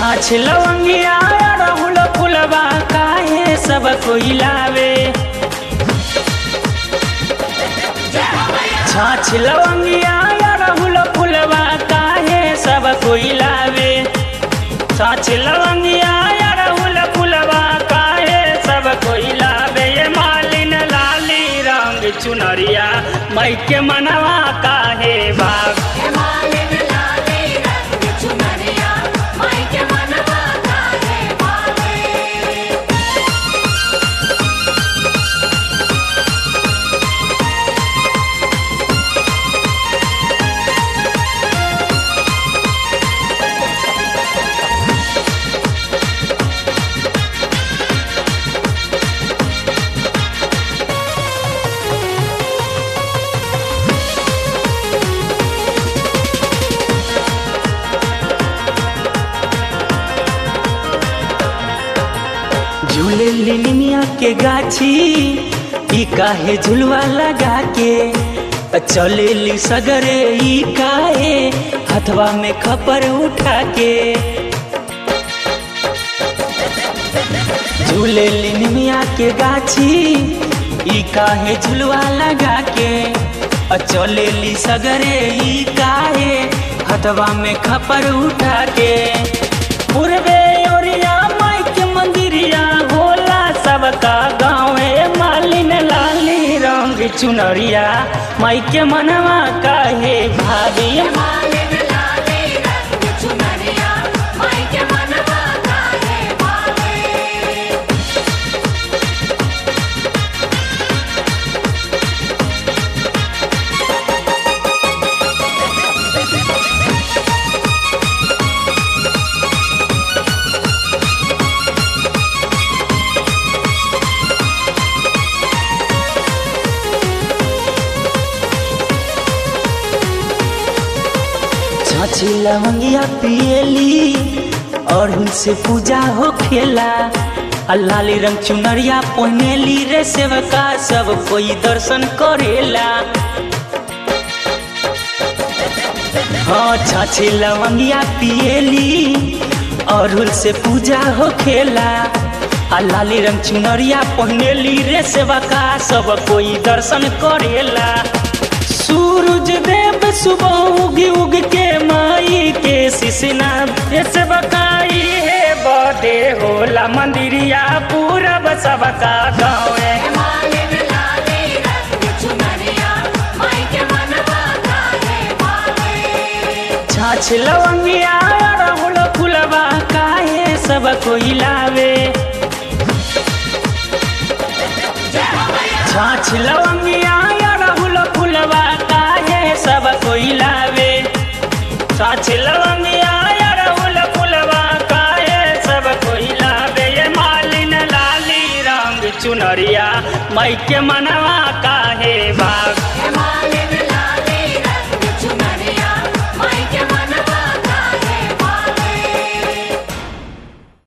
छाछ लवंगिया अड़हुल फुलवा काहे सब कोई लावे छाछ लवंगिया अड़हुल फुलवा काहे सब कोई लावे छाछ लवंगिया अड़हुल फुलवा काहे सब कोई लावे ये मालिन लाली रंग चुनरिया मई के मनवा काहे भाग मालिन लाले रंग चुनरिया माई के मनवा काहे भावे झूले लिनिया के गाछी ई काहे झुलवा लगा के चले ली सगरे ई काहे हथवा में खपर उठा के झूले लिनिया के गाछी ई काहे झुलवा लगा के चले ली सगरे ई काहे हथवा में खपर उठा के पूर्वे ओरिया माई के मंदिरिया होला सबका गाँवे मालिन लाली रंग चुनरिया माई के मनवा काहे भाभी मालिन लाले रंग चुनरिया माई के मनवा काहे भावे छाछी लवंगिया पियली और उनसे पूजा हो खेला लाली रंग चुनरिया पहनेली रे सेवका सब कोई दर्शन करेला हाँ छाछी लवंगिया पियली और से पूजा हो खेला आ लाली रंग चुनरिया पहनेली रे सेवका सब कोई दर्शन करेला सूरज देव सुबह उग उग के माई के सिसना से बकाई है बदे होला मंदिरिया पूरब सबका गाँव मालिन लाले रंग चुनरिया माई के मनवा काहे भावे छाछ लवंगिया अड़हुल फुलवा काहे सब कोई लावे छाछ लवंगिया अड़हुल फुलवा काहे सब कोई लावे छाछ लवंगिया अड़हुल फुलवा काहे सब कोई लावे ये मालिन लाली रंग चुनरिया मई के मनवा